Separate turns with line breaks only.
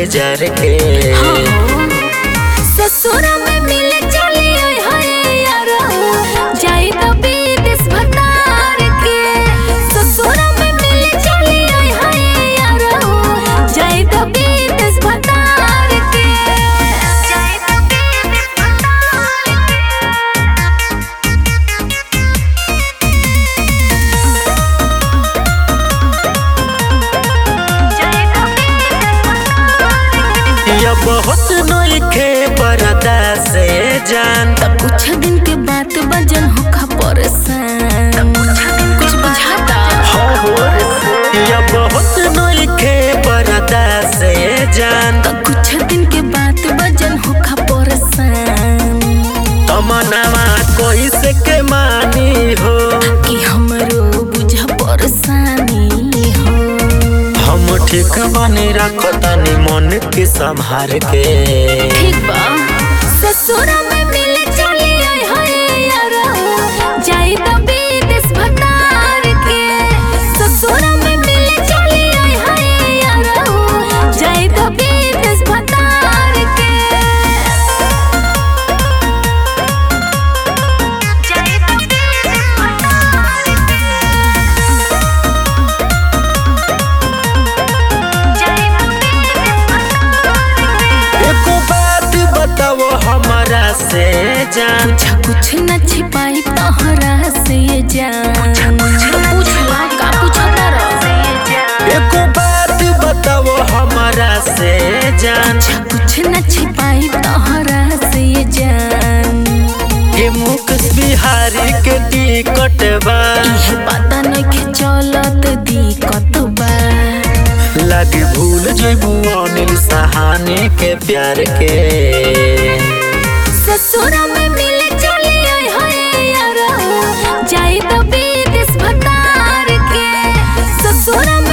जार के
ससुरा में मिले चली आई हाय यार जाई तो विदेश भतार के ससुरा में मिले चली आई हाय यार जाई तो विदेश भतार के जाई तो विदेश भतार जाई तो विदेश भतार
या बहुत नइखे बरदा से जान
तब कुछ दिन के बात बजन होखा परेशान कुछ बुझाता
हो हो या बहुत नइखे बरदा से जान
तब कुछ दिन के बात बजन होखा परेशान
तमनावा कोई से के मानी हो
कि हमरो बुझा परेशानी हो
हम ठीक बनी रखतानी मन के संभार के
ठीक बा ससुरा में मिले चली आई हाय यार जाई तो विदेश भतार के ससुरा में मिले चली आई हाय यार जाई तो विदेश भतार के जाई तो विदेश भतार के जाई तो विदेश भतार के
एको बात बताओ हमारा से जान
पूछा कुछ न छिपाई तोहरा से ये जान तो पूछला का पूछता रह
एको बात बताओ हमारा से जान
पूछा कुछ न छिपाई तोहरा से ये जान
के मुकेश बिहारी के टिकट बा
इहे पता नइखे चलत दिक्कत बा
लगे भूल जेबू अनिल सहाने के प्यार के
ससुरा में मिले चली आई हाय यार जाई तो विदेश भतार के ससुरा